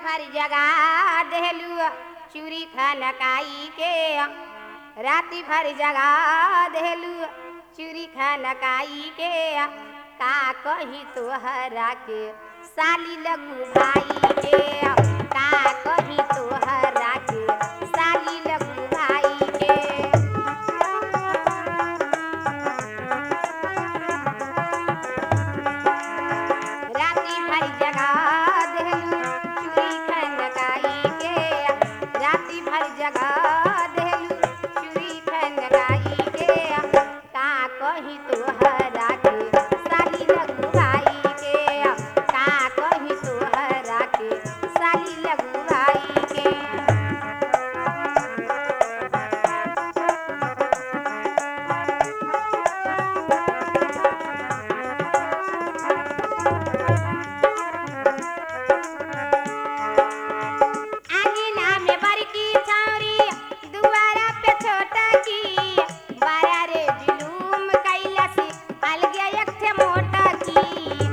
भर जगा देलू चूरी खनकाई के राति भर जगा देलू चूरी खनकाई के का कही तोहरा के साली लगू भाई के का कही तोहरा के साली लगू भाई के राती भर जगा देलू चूड़ी खनकाई के राती भर जगा देलू चूड़ी खनकाई के का कही तोहरा के साली लगुवाई के का कही तोहरा के साली लगुवाई के आंगना में बड़की छौरी दुआरा पे छोटा की बारा रे जुलूम कैलस अलगे एक ठे मोटा की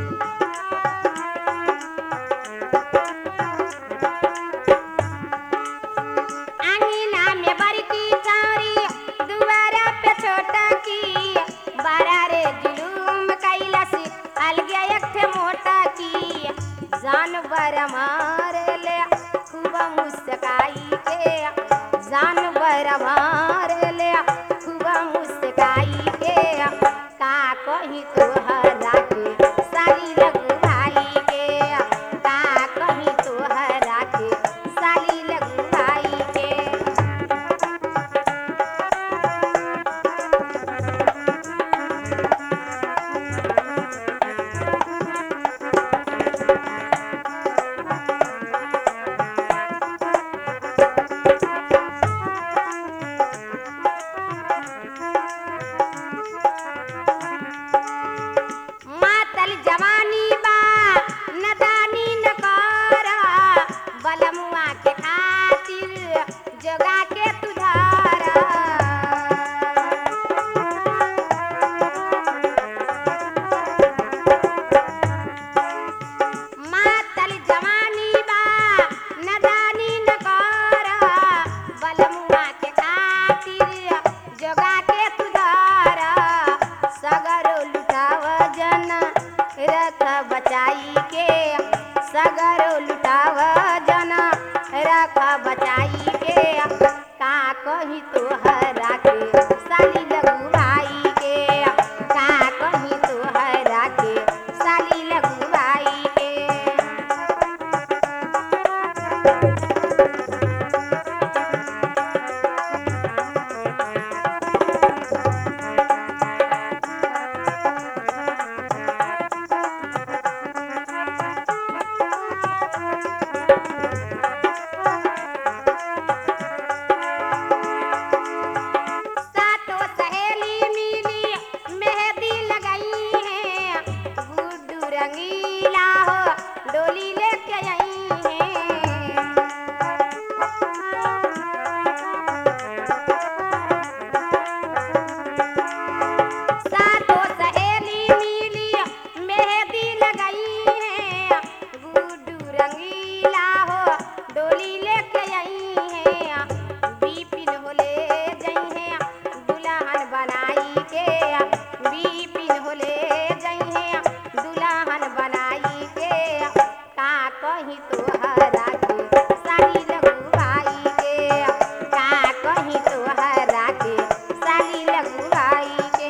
आंगना में बड़की छौरी दुआरा पे छोटा की बारा रे जुलूम कैलस अलगे एक ठे मोटा की जानवर मारे ले खूब मुस्काई के जानवर मारे ले खूब मुस्काई के का कही तोहरा के साली लगुवाई के का कही तोहरा के साली लगुवाई के मातल जवानी बा नदानी न कर बलमुआ के खातिर जोगा के तुधार मातल जवानी बा नदानी न कर बलमुआ के खातिर जोगा के तुधार सगरो लुटाव जन रख बचाई के सगरो लुटाव जन रख बचाई के का कही तोहरा के साली लगुवाई के का कही तोहरा के साली लगुवाई के सातों सहेली मिली मेहंदी लगाई है गुड्डू रंगीला हो डोली लेके आई है सातों सहेली मिली मेहंदी लगाई है गुड्डू रंगीला हो डोली लेके आई है बीपिन होले जई है दुल्हन बनाई के बीपिन होले जई है दुल्हन बनाई के का कही तोहरा के साली लगुवाई के का कही तोहरा के साली लगुवाई के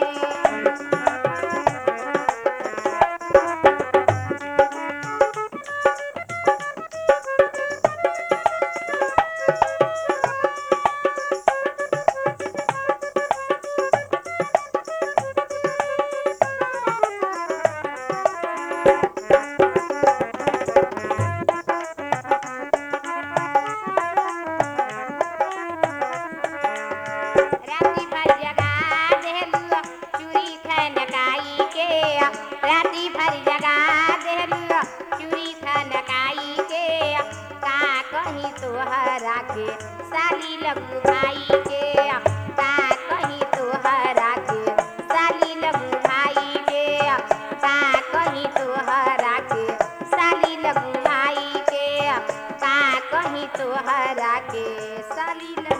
राती भर जगा देलू चूड़ी खनकाई के राती भर जगा देलू चूड़ी खनकाई के का कही तोहरा के साली लगू भाई के का कही तोहरा के साली लगू भाई के का कही तोहरा के साली लगू भाई के का कहीं तोहरा के साली